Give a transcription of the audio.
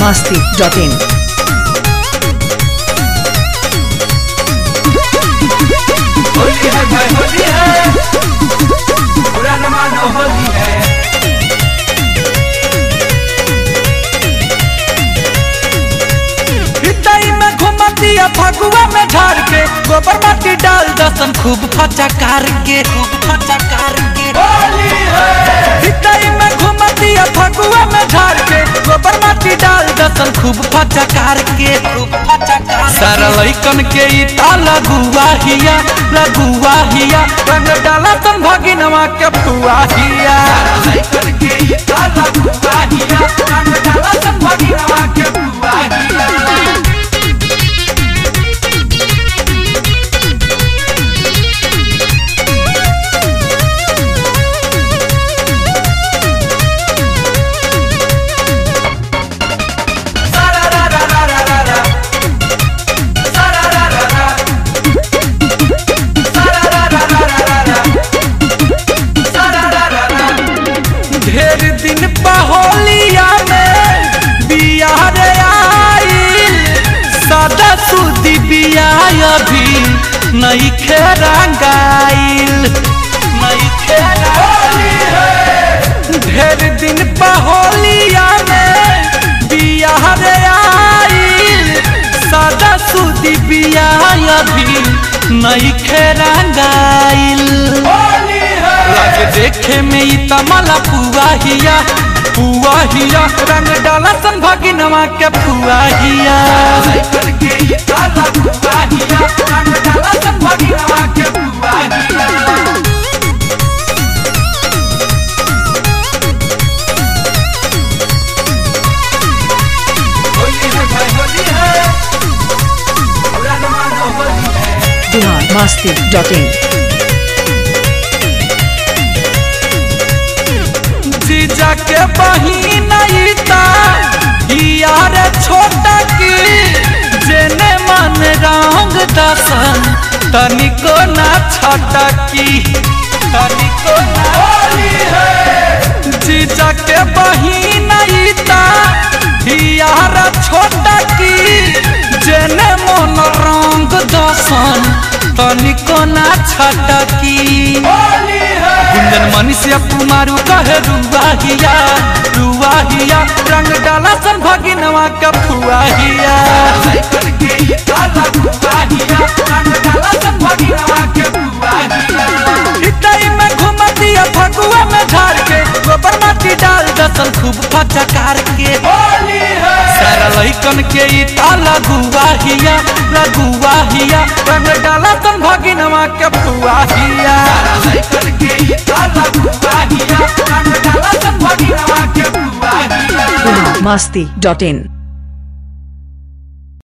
masti.in. Holi है भाई होली है पूरा न मानो होली है हितई में घुमतिया फगुआ में झाड़ के गोबर माटी डाल दसन खूब फचकार के खूब फचकार के होली है हितई में घुमतिया फगुआ में झाड़ के गोबर माटी डाल दसन खूब फचकार के खूब फचकार सारा लइकन के ई ताला गुआ हिया लगुआ हिया रंग डाला तन भगिनवा के फुआ हिया लइकन के ये काला गुआहिया रंग डाला सब भगिनवा के गुआहिया सारा रा रा रा रा रा रा सारा रा रा रा सारा रा रा रा रा रा सारा रा रा रा ढेर दिन पहोलिया में बियाह रे आइल सादा सुदी बियाह अभी नहीं खेरंगाइल नहीं खेरंगाइल ढेर दिन पहोलिया में बियाह रे आइल सादा सुदी बियाह अभी नहीं खेरंगाइल होली है लागे देखे में ई तमला पुआ हिया पुआ हिया रंग डाला सन भगिनवा के पुआ हिया लइकन के ये काला गुआहिया रंग डाला सब भगिनवा के गुआहिया होली है भाई होली है पूरा न मानो होली है Bihar masti.in. जीजा के बहिन ई ता यार छोटा की जेने मन रंग दसन तनिको ना छटा की तनिको ना होली है जीजा के बहिन ई ता यार छोटा की जेने मन रंग दसन तनिको ना छटकी होली है गुंजन मनीषिया कुमारू कहे रुआहिया रुआहिया रंग डाला सन भगिनवा का फुआहिया लइकन के ये काला गुआहिया रंग डाला सब भगिनवा के गुआहिया हितई में घुमतिया फगुआ में झाड़ के गोबर माटी डाल दसन खूब फचकार के होली है सारा लइकन के ई ताला गुआहिया लगुआहिया रंग डाला सन भगिनवा के फुआहिया लइकन के ये काला गुआहिया रंग डाला सब भगिनवा के गुआहिया Bihar masti.in.